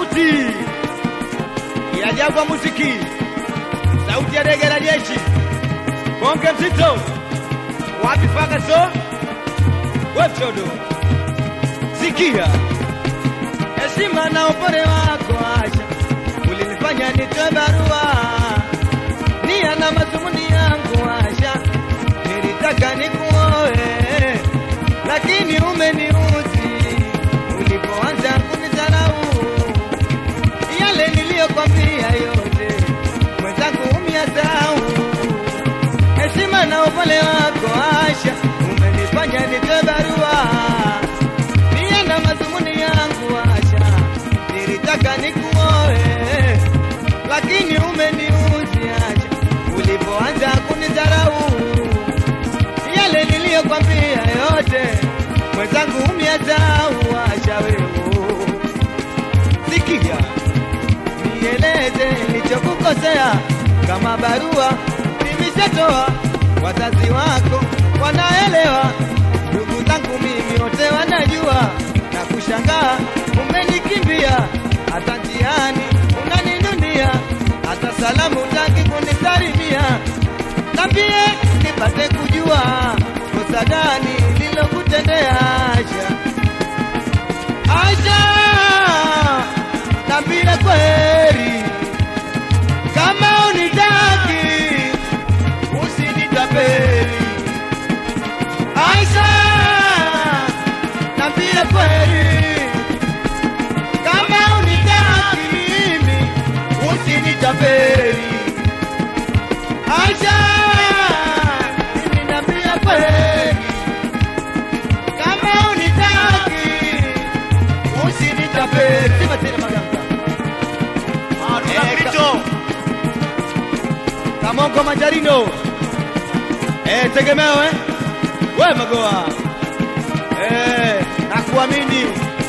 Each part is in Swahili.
sauti ya Jangwa Muziki, sauti ya dege la jeshi, bonge mzito, wapi Fagaso, wepchodo, sikia heshima na upole wako Asha, ulinifanya nitoe barua nia na mazumuni yangu Asha, nilitaka nikuoe lakini umeniuzi ulipoanza kunidharau. Yale niliyokwambia yote mwenzangu umyasau. Heshima na upole wako Asha, umenifanya nitoe barua nia na mazumuni yangu Asha, nilitaka nikuoe lakini umeniuzi Asha, ulipoanza kunidharau yale niliyokwambia yote mwenzangu umyasau Asha wewe sikia nieleze nilichokukosea kama barua nimeshatoa wazazi wako wanaelewa ndugu zangu mimi wote wanajua na kushangaa umenikimbia hata njiani unaninunia hata salamu taki kunisalimia nambie nipate kujua kosa gani lilokutendea Asha Asha nambie kweli kama unitaki usinitapeli Aisha nambie kweli kama unitaki mimi usinitapeli Aisha mimi nambie kweli kama unitaki usinitapeli sema tena maganga Kristo. Kamongo Majarino. Eh, tegemeo eh? We Magoa. Eh, nakuamini.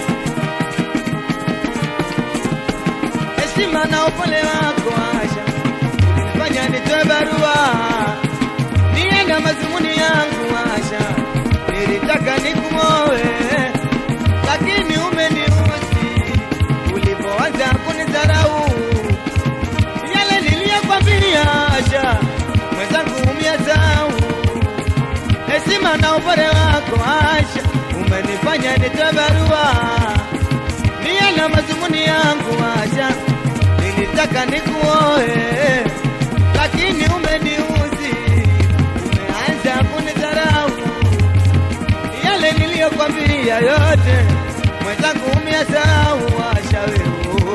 Heshima na upole wako Asha. Ulinifanya nitoe barua. Nia na mazumuni yangu Asha. Nilitaka nikuoe. Lakini umeniuzi. Ulipoanza kunidharau yale niliyokwambia Asha, mwenzangu umyasau. Heshima na upole wako Asha, umenifanya nitoe barua nia na mazumuni yangu Asha, nilitaka nikuoe, lakini umeniuzi, umeanza kunidharau. Yale niliyokwambia yote, mwenzangu umyasau Asha wewe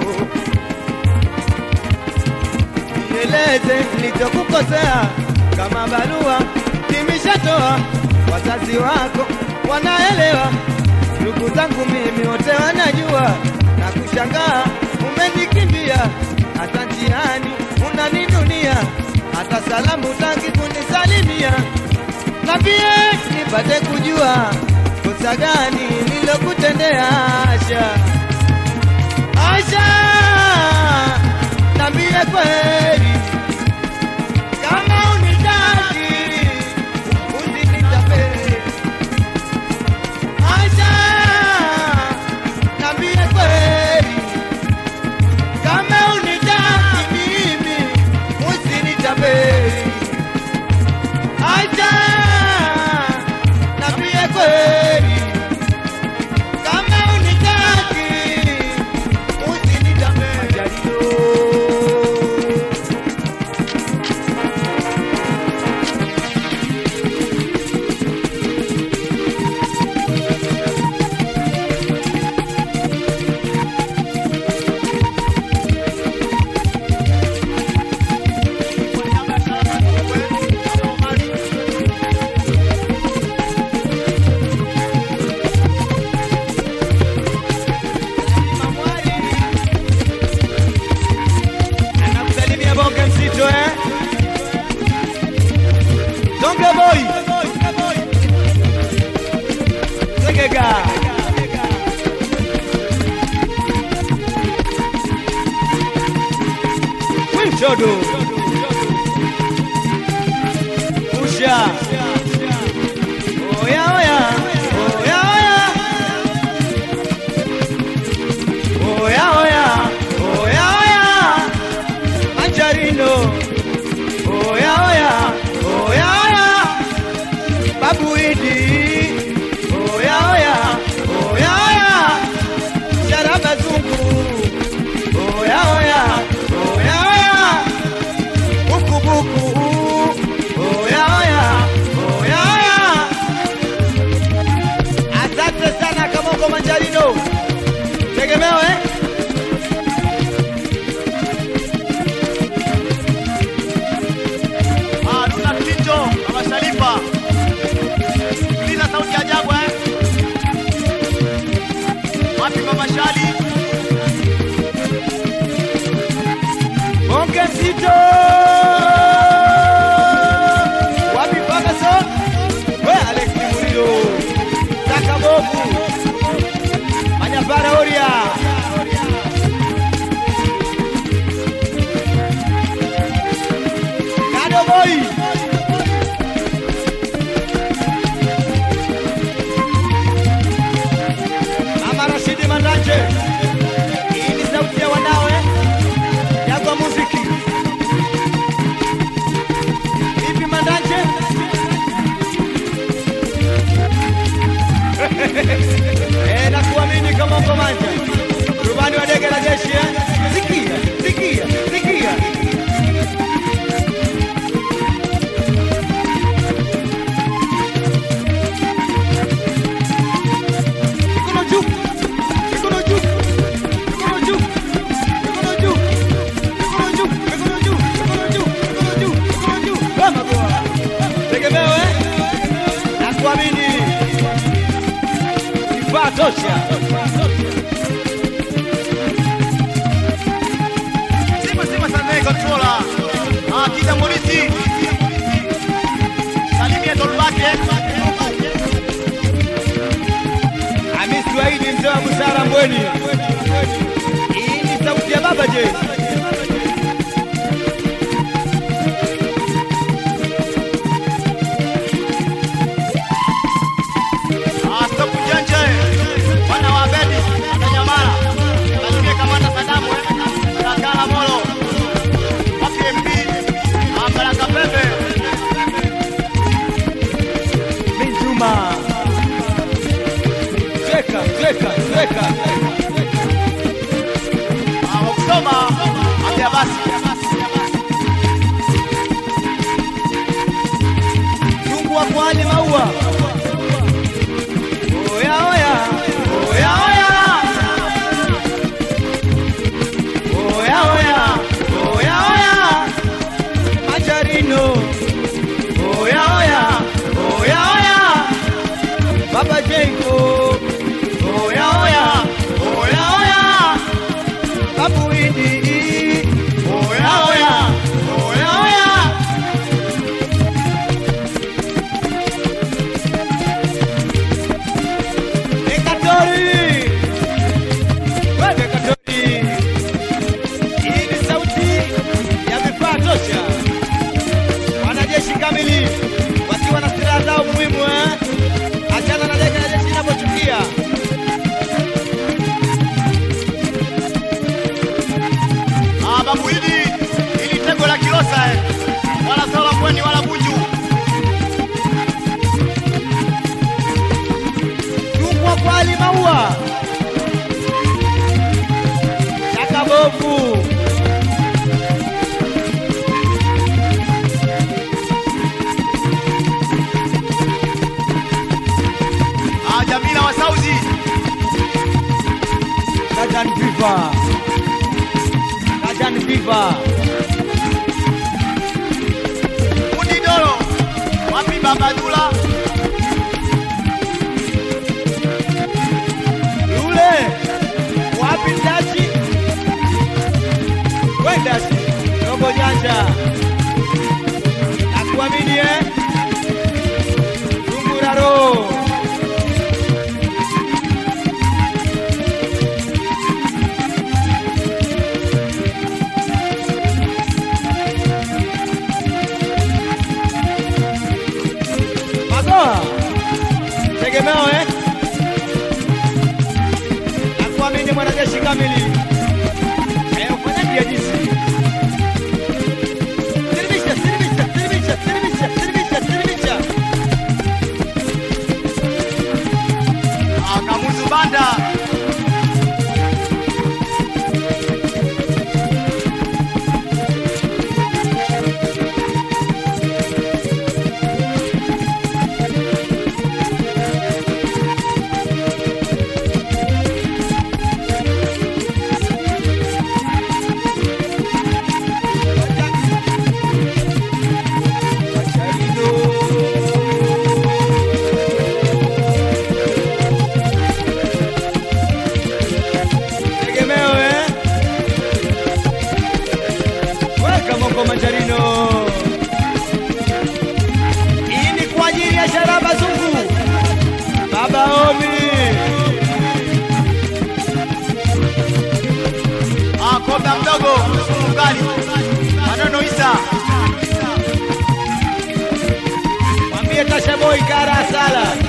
nieleze nilichokukosea kama barua nimeshatoa, wazazi wako wanaelewa, ndugu zangu mimi wote wanajua, na kushangaa umenikimbia, hata njiani unaninunia, hata salamu taki kunisalimia, na pia nipate kujua kosa gani nilokutendea Asha. Asha, nambie kweli kama unitaki usinitapeli. Asha, nambie kweli kama unitaki mimi usinitapeli. Asha, nambie kweli kama unitaki usinitapeli. Anakusalimia bonge mzito eh? Donge boy. Segega. Winchodo. Usha. Oya oya. Oya oya. Oya oya. Babu Idi, oya oya, oya oya, Sharaba Zungu, oya oya, oya oya, buku buku, oya oya, oya oya. Asante sana Kamoko Manjarino, tegemeo eh? Ah, Luna Tinjo, Mama Sharifa. Sikiliza sauti ya Jagwa eh. Wapi Mama Shali? Bonge Mzito, wapi Ferguson? We Alex Murilo, Saka Bobu, Manyapara Oria. Kado Boy. Mama Rashidi Mandache. Hii ni sauti ya wanawe Jagwa muziki. Vipi Mandache? Eh, na kuamini kama uko manja. Rubani wa ndege la jeshi eh? Sikia, sikia, sikia. Mikono juu. Mikono juu. Mikono juu. Mikono juu. Mikono juu. Mikono juu. Mikono juu. Mikono juu. Mikono juu. Kama kwa. Tegemeo eh? Na kuamini. Kifaa tosha. Sima sima sana controller. Ah, Kida Morisi. Salimia Tolbake. Hamisi Waidi mzee wa busara Mbweni. Hii ni sauti ya baba je? Ah, stop ujanja. Wana wa Abedi, Tanyamala. Salimia Kamanda Sadamu eh. Kakala Molo. Wapi MP? Ah, Baraka Pembe. Minjuma. Cheka, cheka, cheka. Ah, wakusoma. Ambia basi. Chungu wa kwani maua. Oya oya, oya oya. Oya oya, oya oya. Majarino. Oya oya, oya oya. Baba Jengo. Oya oya, oya oya. Babu Idi. Oya oya, oya oya. Dekatori. We Dekatori. Hii ni sauti ya vifaa tosha. Wanajeshi kamili wakiwa na silaha zao muhimu eh? Achana na ndege na jeshi inapochukia. Ah, Babu Idi, ili tego la Kilosa eh. Wala sawa Pwani wala Bunju. Chungwa kwa hali maua. Chaka bovu. Ah, Jamila wa Sauzi. Kajan Viva. Kajan Viva. Fundi Dolo. Wapi Baba Dula? Yule wapi Ndachi? We Ndachi, robo janja. Nakuamini eh? Tungura roho. Magoa. Tegemeo eh? Nakuamini mwanajeshi kamili. Eh, ufanyaje jinsi? Siribisha, siribisha, siribisha, siribisha, siribisha, siribisha. Naomi. Ah, Koba mdogo, sumu mkali. Maneno Isa. Mwambie Tasha Boy kara sala.